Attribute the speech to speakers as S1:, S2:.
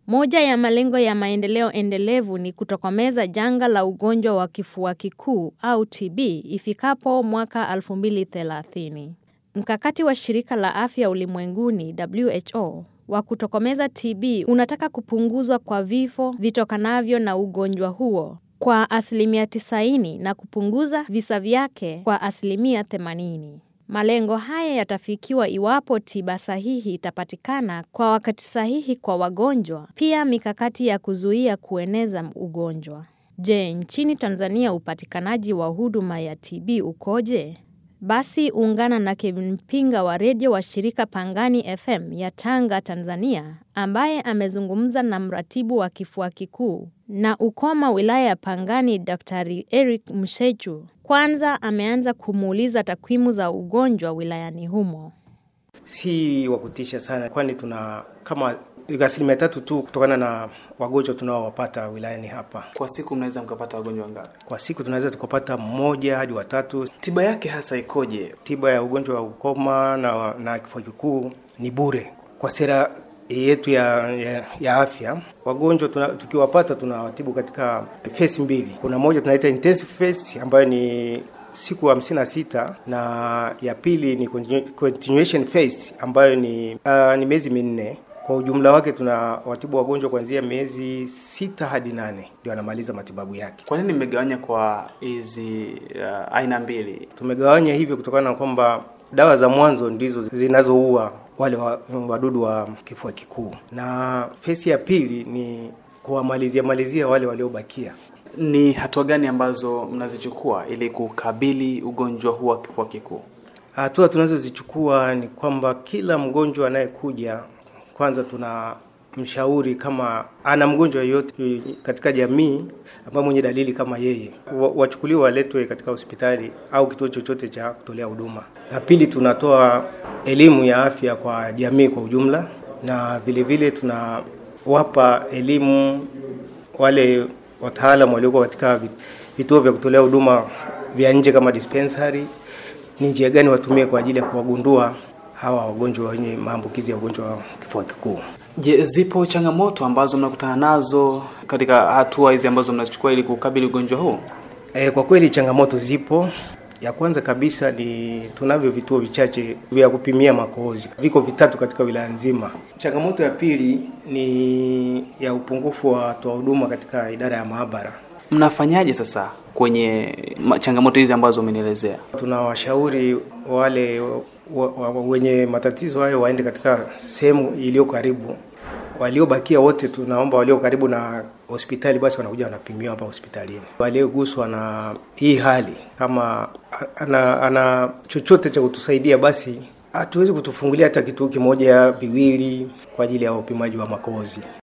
S1: Moja ya malengo ya maendeleo endelevu ni kutokomeza janga la ugonjwa wa kifua kikuu au TB ifikapo mwaka 2030. Mkakati wa shirika la afya ulimwenguni WHO wa kutokomeza TB unataka kupunguzwa kwa vifo vitokanavyo na ugonjwa huo kwa asilimia 90 na kupunguza visa vyake kwa asilimia 80. Malengo haya yatafikiwa iwapo tiba sahihi itapatikana kwa wakati sahihi kwa wagonjwa, pia mikakati ya kuzuia kueneza ugonjwa. Je, nchini Tanzania upatikanaji wa huduma ya TB ukoje? Basi ungana na Kevin Mpinga wa redio wa shirika Pangani FM ya Tanga, Tanzania, ambaye amezungumza na mratibu wa kifua kikuu na ukoma wilaya ya Pangani, Daktari Eric Mshechu. Kwanza ameanza kumuuliza takwimu za ugonjwa wilayani humo.
S2: Si wa kutisha sana, kwani tuna kama asilimia tatu tu kutokana na wagonjwa tunaowapata wilayani hapa.
S3: Kwa siku mnaweza mkapata wagonjwa ngapi?
S2: Kwa siku tunaweza tukapata mmoja hadi watatu.
S3: Tiba yake hasa ikoje?
S2: Tiba ya ugonjwa wa ukoma na, na kifua kikuu ni bure kwa sera yetu ya, ya, ya afya. Wagonjwa tuna, tukiwapata tunawatibu katika phase mbili. Kuna moja tunaita intensive phase ambayo ni siku hamsini na sita na ya pili ni continuation phase ambayo ni, uh, ni miezi minne. Kwa ujumla wake tuna watibu wagonjwa kuanzia miezi sita hadi nane ndio anamaliza matibabu yake.
S3: Kwa nini mmegawanya kwa hizi uh, aina mbili?
S2: Tumegawanya hivyo kutokana na kwamba dawa za mwanzo ndizo zinazoua wale wadudu wa kifua kikuu, na fesi ya pili ni kuwamalizia malizia wale waliobakia.
S3: Ni hatua gani ambazo mnazichukua ili kukabili ugonjwa huu wa kifua kikuu?
S2: Hatua tunazozichukua ni kwamba kila mgonjwa anayekuja, kwanza tuna mshauri kama ana mgonjwa yoyote katika jamii ambaye mwenye dalili kama yeye, wachukuliwe waletwe katika hospitali au kituo chochote cha kutolea huduma. Na pili, tunatoa elimu ya afya kwa jamii kwa ujumla, na vile vile tunawapa elimu wale wataalamu walioko katika vituo vya kutolea huduma vya nje kama dispensary, ni njia gani watumie kwa ajili ya kuwagundua hawa wagonjwa wenye maambukizi ya ugonjwa wa kifua kikuu.
S3: Je, zipo changamoto ambazo mnakutana nazo katika hatua hizi ambazo mnazichukua ili kukabili ugonjwa huu?
S2: E, kwa kweli changamoto zipo. Ya kwanza kabisa ni tunavyo vituo vichache vya kupimia makohozi, viko vitatu katika wilaya nzima. Changamoto ya pili ni ya upungufu wa watoa huduma katika idara ya maabara.
S3: Mnafanyaje sasa kwenye changamoto hizi ambazo umenielezea?
S2: Tunawashauri wale wa, wa, wenye matatizo hayo waende katika sehemu iliyo karibu. Waliobakia wote tunaomba walio karibu na hospitali basi wanakuja wanapimiwa hapa hospitalini. Walioguswa na hii hali kama ana, ana chochote cha kutusaidia basi hatuwezi kutufungulia hata kituo kimoja viwili kwa ajili ya upimaji wa makohozi.